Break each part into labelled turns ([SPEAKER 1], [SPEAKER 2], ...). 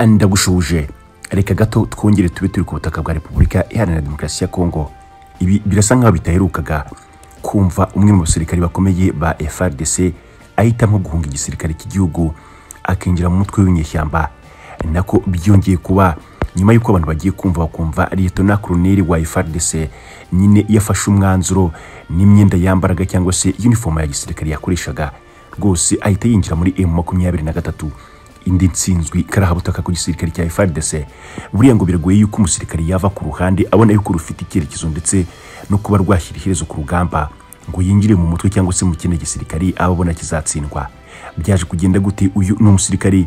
[SPEAKER 1] ndagushuje reka gato twongere tube turi ku butaka bwa repubulika iharanira demokarasi ya kongo ibi birasa nk'aho bitaherukaga kumva umwe mu basirikari bakomeye ba frdc ahitamo guhunga igisirikare cy'igihugu akinjira mu mutwe w'inyeshyamba nako byongeye kuba nyuma y'uko abantu bagiye kumva bakumva liyetona koloneli wa frdc nyine yafashe umwanzuro n'imyenda yambaraga cyangwa se uniform ya gisirikare yakoreshaga rwose ahita yinjira muri m makumyabiri na gatatu indi nsinzwi karahabutaka ku gisirikare cya frdc buriya ngo biragoye yuko umusirikare yava ku ruhande abona yuko rufite icyerekezo ndetse no kuba rwashyira iherezo ku rugamba ngo yinjire mu mutwe cyangwa se mu kindi gisirikare aba abona kizatsindwa byaje kugenda gute uyu ni umusirikare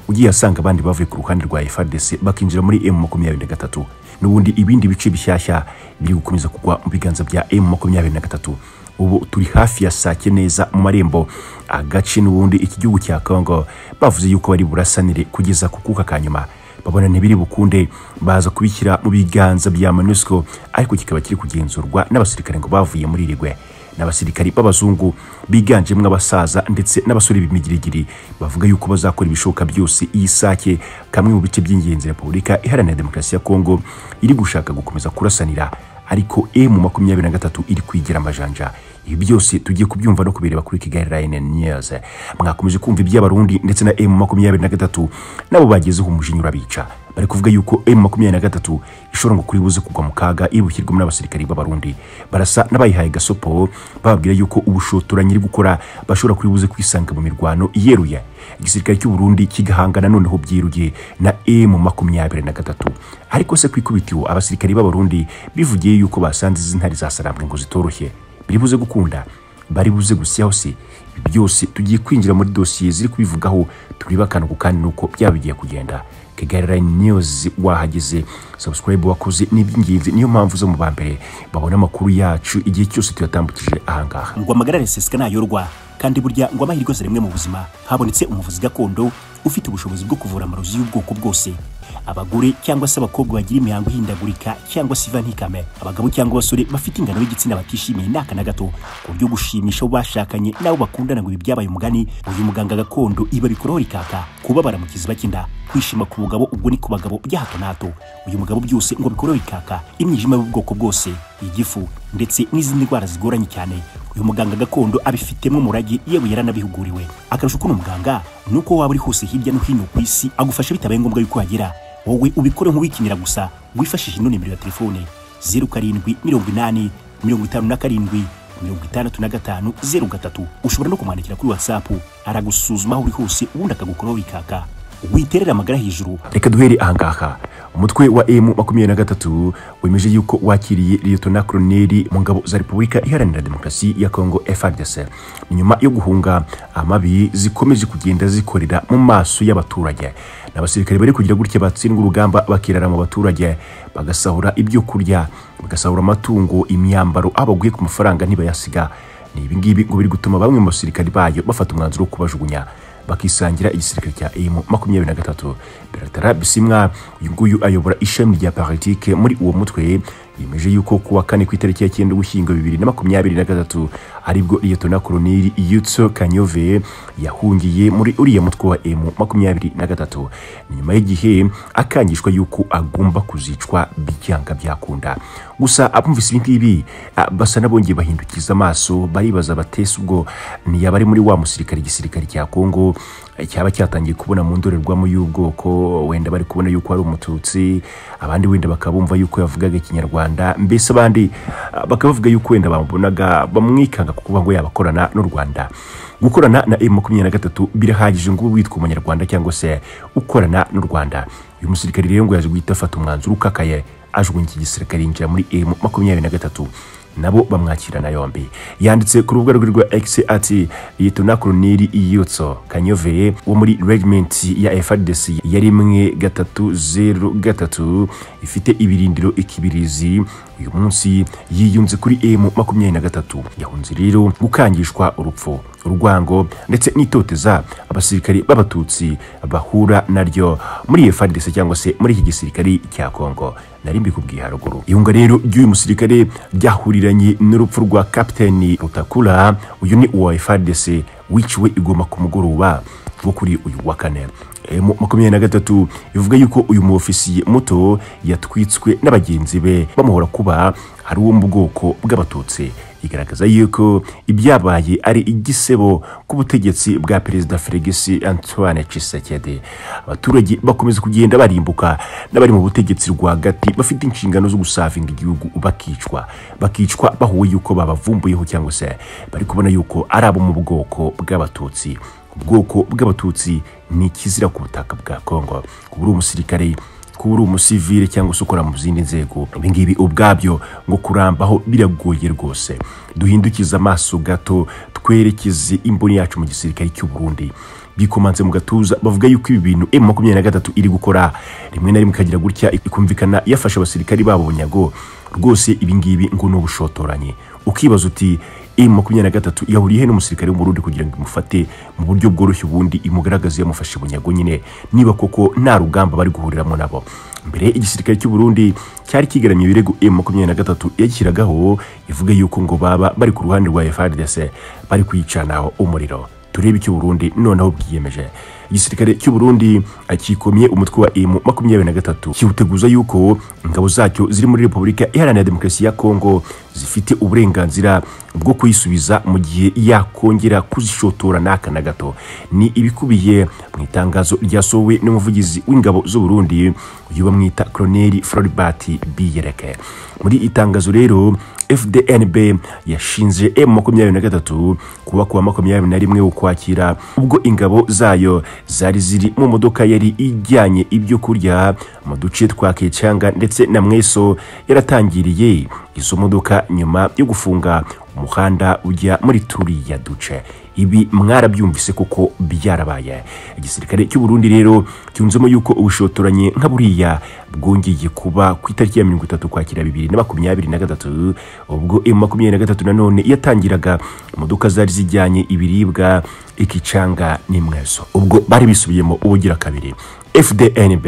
[SPEAKER 1] ugiye asanga abandi bavuye ku ruhande rwa FARDC bakinjira muri M makumyabiri na gatatu n'ubundi ibindi bice bishyashya biri gukomeza kugwa mu biganza bya M makumyabiri na gatatu ubu turi hafi ya saa neza mu marembo agace n'ubundi iki gihugu cya Congo bavuze yuko bari burasanire kugeza ku kuka ka nyuma babona ntibiri bukunde baza kubishyira mu biganza bya MONUSCO ariko kikaba kiri kugenzurwa n'abasirikare ngo bavuye muri rigwe n'abasirikari b'abazungu biganjemo abasaza ndetse n'abasore b'imigirigiri bavuga yuko bazakora ibishoboka byose iyi sake kamwe mu bice by'ingenzi repubulika iharanira demokarasi ya kongo iri gushaka gukomeza kurasanira ariko emu makumyabiri na gatatu iri kwigira amajanja ibi byose tugiye kubyumva no kubireba kuri kigali rayini niyazi mwakomeje kumva iby'abarundi ndetse na emu makumyabiri na gatatu nabo bagezeho umujinya urabica bari kuvuga yuko emu makumyabiri na gatatu ishobora ngo kuri buze kugwa mu kaga iyo bushyirwamo n'abasirikari b'abarundi barasa n'abayihaye gasopo bababwira yuko ubushotora nyiri gukora bashobora kuri buze kwisanga mu mirwano iyeruye igisirikare cy'uburundi kigahangana noneho byiruye na emu makumyabiri na gatatu ariko se ku ikubitiro abasirikari b'abarundi bivugiye yuko basanze izi ntare zasarambwe ngo zitoroshye biribuze gukunda bari buze gusya hose ibi byose tugiye kwinjira muri dosiye ziri kubivugaho tureba akantu kandi nuko byaba bigiye kugenda Kigali Line News wahageze subscribe wakoze ni iby'ingenzi niyo mpamvu zo mu ba mbere babona amakuru yacu igihe cyose tuyatambukije ahangaha
[SPEAKER 2] ngo amagara araseseka ntayorwa kandi burya ngo amahirwe si rimwe mu buzima habonetse umuvuzi gakondo ufite ubushobozi bwo kuvura amarozi y'ubwoko bwose abagore cyangwa se abakobwa bagira imihango ihindagurika cyangwa se iva ntikame abagabo cyangwa abasore bafite ingano y'igitsina batishimiye ni aka na gato ku buryo gushimisha abo bashakanye n'abo bakundana ngo ibi byabaye umugani uyu muganga gakondo iba bikoraho rikaka kubabara mu kiziba cy'inda kwishima ku bugabo ubwo ni ku bagabo bya hato na hato uyu mugabo byose ngo bikoraho rikaka imyijima y'ubwoko bwose igifu ndetse n'izindi ndwara zigoranye cyane uyu muganga gakondo abifitemo umurage yewe yaranabihuguriwe akarusho uko muganga ni uko waba uri hose hirya no hino ku isi agufasha bitabaye ngombwa yuko uhagera wowe ubikore nk'uwikinira gusa wifashishije ino nimero ya telefone zeru karindwi mirongo inani mirongo itanu na karindwi mirongo itandatu na gatanu zeru gatatu ushobora no kumwandikira kuri watsapu aragusuzuma aho uri hose ubundi akagukoraho bikaka witerera amagara hejuru
[SPEAKER 1] reka duhere ahangaha umutwe wa emu makumyabiri na gatatu wemeje yuko wakiriye liyetona koloneli mu ngabo za repubulika iharanira demokarasi ya kongo frdc nyuma yo guhunga amabi zikomeje kugenda zikorera mu maso y'abaturage n'abasirikare bari kugira gutya batsindwa urugamba bakirara mu baturage bagasahura ibyo kurya bagasahura amatungo imyambaro aho baguye ku mafaranga ntibayasiga ni ibingibi ngo biri gutuma bamwe mu basirikari bayo bafata umwanzuro wo kubajugunya bakisangira igisirikare cya emu makumyabiri na gatatu beratara bisimwa uyu nguyu ayobora ishami rya politike muri uwo mutwe yemeje yuko kuwa kane ku itariki ya cyenda ugushyingo bibiri na makumyabiri na gatatu aribwo liyetona koloneli yutso kanyove yahungiye muri uriya mutwe wa emu makumyabiri na gatatu nyuma y'igihe akangishwa yuko agomba kuzicwa byanga byakunda gusa abumvise ibi ngibi basa n'abongeye bahindukiza amaso baribaza batese ubwo ntiyaba ari muri wa musirikare igisirikare cya kongo cyaba cyatangiye kubona mu ndorerwamo y'ubwoko wenda bari kubona yuko ari umututsi abandi wenda bakabumva yuko yavugaga ikinyarwanda mbese abandi bakaba bavuga yuko wenda bamubonaga bamwikanga kuko ngo yabakorana n'u rwanda gukorana na m makumyabiri na gatatu birahagije ngo witwa umunyarwanda cyangwa se ukorana n'u rwanda uyu musirikare rero ngo yaje guhita afata umwanzuro ukakaye ajugunya iki gisirikare yinjira muri m makumyabiri na gatatu nabo bamwakirana yombi yanditse ku rubuga rwe rwa X ati Lieutenant Colonel Iyutso Kanyoveye wo muri regiment ya FARDC yari imwe gatatu zero gatatu ifite ibirindiro ikibirizi uyu munsi yiyunze kuri M makumyabiri na gatatu yahunze rero gukangishwa urupfu urwango ndetse n'itoteza abasirikari b'abatutsi bahura naryo muri FARDC cyangwa se muri iki gisirikari cya Kongo nari mbikubwiye haruguru yunga rero ry'uyu musirikare ryahuririranye n'urupfu rwa kapiteni Rutakura uyu ni uwa FARDC wiciwe igoma ku mugoroba wo kuri uyu wa kane eh, mu- makumyabiri na gatatu bivuga yuko uyu muofisiye muto yatwitswe n'abagenzi be bamuhora kuba hari uwo mu bwoko bw'abatutsi igaragaza yuko ibyabaye ari igisebo k'ubutegetsi bwa perezida Felix Antoine Tshisekedi abaturage bakomeza kugenda barimbuka n'abari mu butegetsi rwagati bafite inshingano zo gusavinga igihugu bakicwa bakicwa bahuye yuko babavumbuyeho cyangwa se bari kubona yuko ari abo mu bwoko bw'abatutsi ubwoko bw'abatutsi ni ikizira ku butaka bwa Kongo kuba uri umusirikare kuba uri umusivile cyangwa se ukora mu zindi nzego ibi ngibi ubwabyo ngo kurambaho biragoye rwose duhindukize amaso gato twerekeze imboni yacu mu gisirikare cy'u Burundi bikomanze mu gatuza bavuga yuko ibi bintu M makumyabiri na gatatu iri gukora rimwe na rimwe ikagira gutya ikumvikana yafashe abasirikari babo bunyago rwose ibi ngibi ngo ni ubushotoranyi ukibaza uti M makumyabiri na gatatu yahuriye he n'umusirikare w'umurundi kugira ngo imufate mu buryo bworoshye ubundi imugaragaze yamufashe bunyago nyine niba koko nta rugamba bari guhuriramo nabo mbere igisirikare cy'u Burundi cyari kigaramye ibirego M makumyabiri na gatatu yashyiragaho ivuga yuko ngo baba bari ku ruhande rwa FARDC bari kuyicanaho umuriro turebe icyo Burundi noneho bwiyemeje igisirikare cy'u Burundi akikomye umutwe wa M makumyabiri na gatatu kiwuteguza yuko ingabo zacyo ziri muri Repubulika Iharanira Demokarasi ya Kongo zifite uburenganzira bwo kuyisubiza mu gihe yakongera kuzishotora n'aka na gato ni ibikubiye mu itangazo ryasohowe n'umuvugizi w'ingabo z'u Burundi uyu bamwita Colonel Floribert Biyereke muri itangazo rero FDNB yashinze M makumyabiri na gatatu kuba kuwa makumyabiri na rimwe ukwakira ubwo ingabo zayo zari ziri mu modoka yari ijyanye ibyo kurya mu duce twa Kecanga ndetse na Mweso yaratangiriye izo modoka nyuma yo gufunga umuhanda ujya muri turiya duce ibi mwarabyumvise kuko byarabaye igisirikare cy'u Burundi rero cyunzemo yuko ubushotoranyi nka buriya bwongeye kuba ku itariki ya mirongo itatu kwakira bibiri na makumyabiri na gatatu ubwo M makumyabiri na gatatu nanone yatangiraga imodoka zari zijyanye ibiribwa ikicanga n'imweso ubwo bari bisubiyemo ubugira kabiri FDNB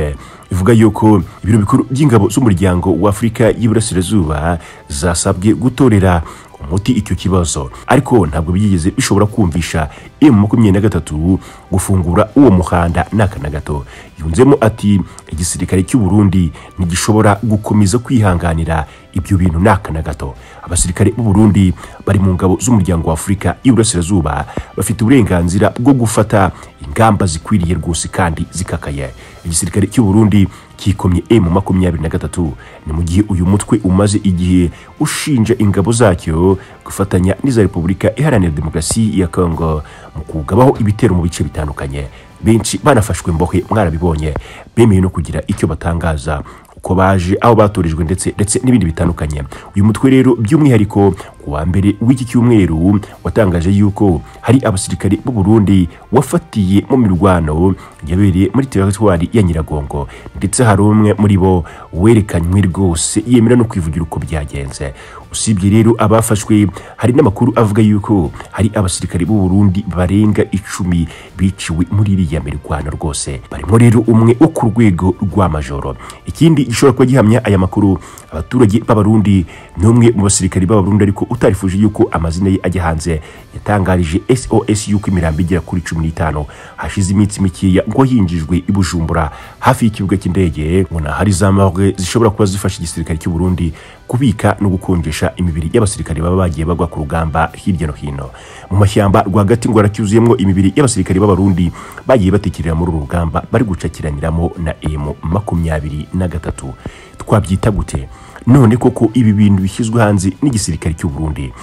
[SPEAKER 1] ivuga yuko ibiro bikuru by'ingabo z'umuryango w'Afurika y'Iburasirazuba zasabwe gutorera umuti icyo kibazo ariko ntabwo byigeze bishobora kumvisha M makumyabiri na gatatu gufungura uwo muhanda n'aka na gato yunzemo ati igisirikare cy'u Burundi ntigishobora gukomeza kwihanganira ibyo bintu n'aka na gato abasirikare b'u Burundi bari mu ngabo z'umuryango wa Afurika y'Iburasirazuba bafite uburenganzira bwo gufata ingamba zikwiriye rwose kandi zikakaye igisirikare cy'u Burundi kikomye M makumyabiri na gatatu ni mu gihe uyu mutwe umaze igihe ushinja ingabo zacyo gufatanya n'iza Repubulika Iharanira Demokarasi ya Kongo mu kugabaho ibitero mu bice bitandukanye benshi banafashwe mbohe mwarabibonye bemeye no kugira icyo batangaza uko baje aho batorijwe ndetse ndetse n'ibindi bitandukanye uyu mutwe rero by'umwihariko ku wa mbere w'iki cyumweru watangaje yuko hari abasirikare b'u Burundi wafatiye mu mirwano yabereye muri teritwari ya Nyiragongo ndetse hari umwe muri bo werekanywe rwose yemera no kwivugira uko byagenze usibye rero abafashwe hari n'amakuru avuga yuko hari abasirikare b'u Burundi barenga icumi biciwe muri iriya mirwano rwose barimo rero umwe wo ku rwego rw'amajoro ikindi gishobora kuba gihamya aya makuru abaturage b'abarundi ni umwe mu basirikare b'abarundi ariko utarifuje yuko amazina ye ajya hanze yatangarije SOS yuko imirambo igera kuri cumi n'itanu hashize iminsi mikeya ngo hinjijwe i Bujumbura hafi y'ikibuga cy'indege ngo hari za morgue zishobora kuba zifasha igisirikare cy'u Burundi kubika no gukonjesha imibiri y'abasirikare baba bagiye bagwa ku rugamba hirya no hino mu mashyamba rwagati ngo haracyuzuyemo imibiri y'abasirikare b'abarundi bagiye batekerera muri uru rugamba bari gucakiraniramo na M makumyabiri na gatatu twabyita gute none koko ibi bintu bishyizwe hanze n'igisirikare cy'u Burundi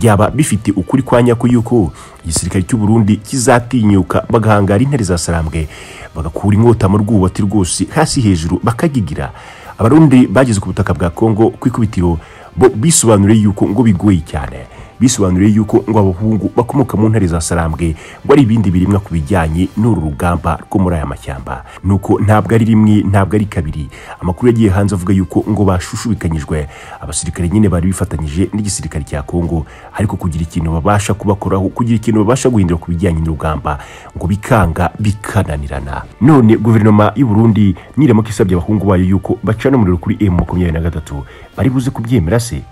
[SPEAKER 1] byaba bifite ukuri kwa nyako yuko igisirikare cy'u Burundi kizatinyuka bagahangara intare za sarambwe bagakura inkota mu rwubati rwose hasi hejuru bakagigira abarundi bageze ku butaka bwa Kongo ku ikubitiro bo bisobanuriye yuko ngo bigoye cyane bisobanuriye yuko ngo abahungu bakomoka mu ntare za Sarambwe ngo ari ibindi birimwa ku bijyanye n'uru rugamba rwo muri aya mashyamba nuko ntabwo ari rimwe ntabwo ari kabiri amakuru yagiye hanze avuga yuko ngo bashushubikanyijwe abasirikare nyine bari bifatanyije n'igisirikare cya Kongo ariko kugira ikintu babasha kubakoraho kugira ikintu babasha guhindura ku bijyanye n'urugamba ngo bikanga bikananirana none guverinoma y'u Burundi niramuka isabye abahungu bayo yuko bacana umuriro kuri M makumyabiri na gatatu bari buze kubyemera se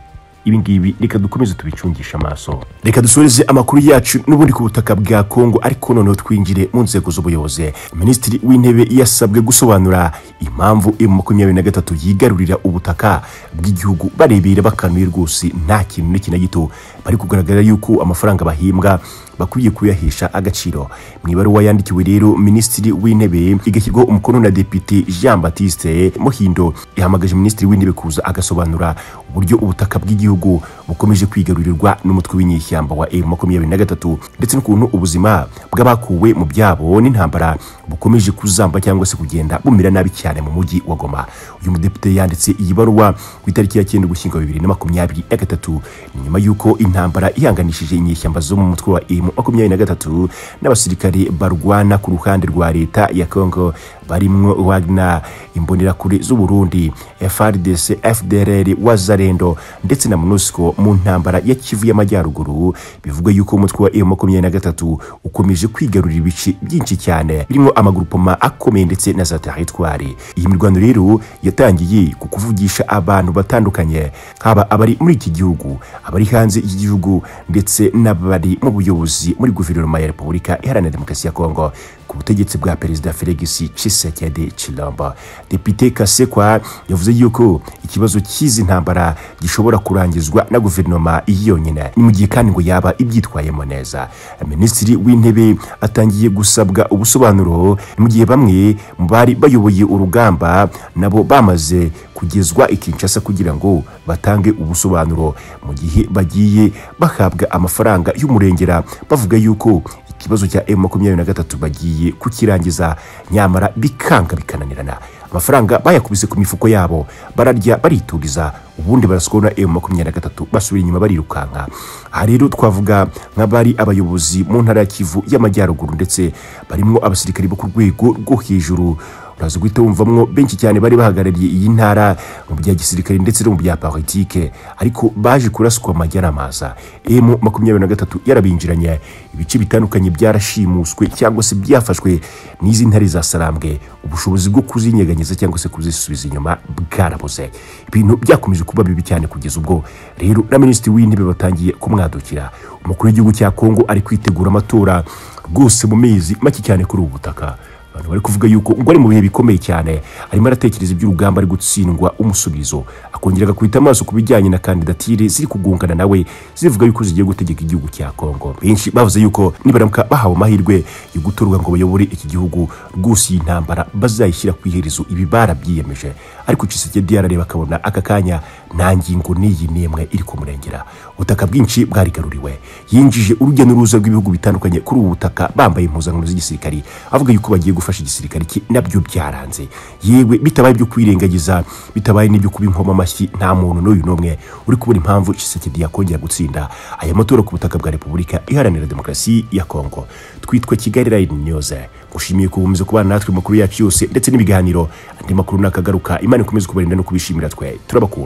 [SPEAKER 1] ibi ngibi reka dukomeze tubicungishe amaso reka dusoreze amakuru yacu n'ubundi ku butaka bwa kongo ariko noneho twinjire mu nzego z'ubuyobozi minisitiri w'intebe yasabwe gusobanura impamvu emu makumyabiri na gatatu yigarurira ubutaka bw'igihugu barebera bakanuye rwose nta kintu n'iki na gito bari kugaragara yuko amafaranga bahimbwa bakwiye kuyahesha agaciro mu ibaruwa yandikiwe rero minisitiri w'intebe igashyirwaho umukono na depite jean batiste muhindo yahamagaje minisitiri w'intebe kuza agasobanura uburyo ubutaka bw'igihugu bukomeje kwigarurirwa n'umutwe w'inyeshyamba wa m makumyabiri na gatatu ndetse n'ukuntu ubuzima bw'abakuwe mu byabo n'intambara bukomeje kuzamba cyangwa se kugenda bumera nabi cyane mu mujyi wa goma uyu mudepite yanditse iyi baruwa ku itariki ya cyenda ugushyingo bibiri na makumyabiri na gatatu nyuma y'uko intambara ihanganishije inyeshyamba zo mu mutwe wa m makumyabiri na gatatu n'abasirikare barwana ku ruhande rwa leta ya congo barimwo wagner imbonerakure z'u burundi frdc fdrr wazarendo ndetse na monusco mu ntambara ya kivu y'amajyaruguru bivugwa yuko umutwe wa m makumyabiri na gatatu ukomeje kwigarurira ibice byinshi cyane birimo amagurupoma akomeye ndetse na za teritwari iyi mirwano rero yatangiye ku kuvugisha abantu batandukanye haba abari muri iki gihugu abari hanze y'igihugu ndetse n'abari mu buyobozi muri guverinoma ya repubulika iharanira demokarasi ya kongo ku butegetsi bwa perezida felix tshisekedi chilombo depite kasekwa yavuze yuko ikibazo cy'izi ntambara gishobora kurangizwa na guverinoma yonyine ni mu gihe kandi ngo yaba ibyitwayemo neza minisitiri w'intebe atangiye gusabwa ubusobanuro mu gihe bamwe mu bari bayoboye urugamba nabo bamaze kugezwa i kinshasa kugira ngo batange ubusobanuro mu gihe bagiye bahabwa amafaranga y'umurengera bavuga yuko ikibazo cya m makumyabiri na gatatu bagiye kukirangiza nyamara bikanga bikananirana amafaranga bayakubise ku mifuko yabo bararya baritugiza ubundi barasukura na m makumyabiri na gatatu basubira inyuma barirukanka aha rero twavuga nk'abari abayobozi mu ntara ya kivu y'amajyaruguru ndetse barimo abasirikari bo ku rwego rwo hejuru uraza guhita wumvamwo benshi cyane bari bahagarariye iyi ntara mu bya gisirikare ndetse no mu bya politike ariko baje kuraswa amajya n'amaza m makumyabiri na gatatu yarabinjiranye ibice bitandukanye byarashimuswe cyangwa se byafashwe n'izi ntare za sarambwe ubushobozi bwo kuzinyeganyeza cyangwa se kuzisubiza inyuma bwarabuze ibintu byakomeje kuba bibi cyane kugeza ubwo rero na minisitiri w'intebe batangiye kumwadukira umukuru w'igihugu cya kongo ari kwitegura amatora rwose mu mezi make cyane kuri ubu butaka abantu bari kuvuga yuko ngo ari mu bihe bikomeye cyane arimo aratekereza iby'urugamba ari gutsindwa umusubizo akongera agakubita amaso ku bijyanye na kandidatire ziri kugungana nawe zivuga yuko zigiye gutegeka igihugu cya kongo benshi bavuze yuko nibaramuka bahawe amahirwe yo gutorwa ngo bayobore iki gihugu rwose iyi ntambara bazayishyira ku iherezo ibi barabyiyemeje ariko Tshisekedi yarareba akabona aka kanya nta ngingo n'iyi n'imwe iri kumurengera ubutaka bwinshi bwarigaruriwe yinjije urujya n'uruza rw'ibihugu bitandukanye kuri ubu butaka bambaye impuzankano z'igisirikari avuga yuko bagiye gufasha igisirikare cye nabyo byaranze yewe bitabaye ibyo kwirengagiza bitabaye n'ibyo kuba inkoma amashyi nta muntu n'uyu n'umwe uri kubona impamvu Tshisekedi yakongera gutsinda aya matora ku butaka bwa Repubulika iharanira demokarasi ya Kongo twitwa Kigali Line News gushimiye kubumeza kubana natwe makuru yacu yose ndetse n'ibiganiro andi makuru nakagaruka Imana ikomeze kubarinda no kubishimira twe turabakunda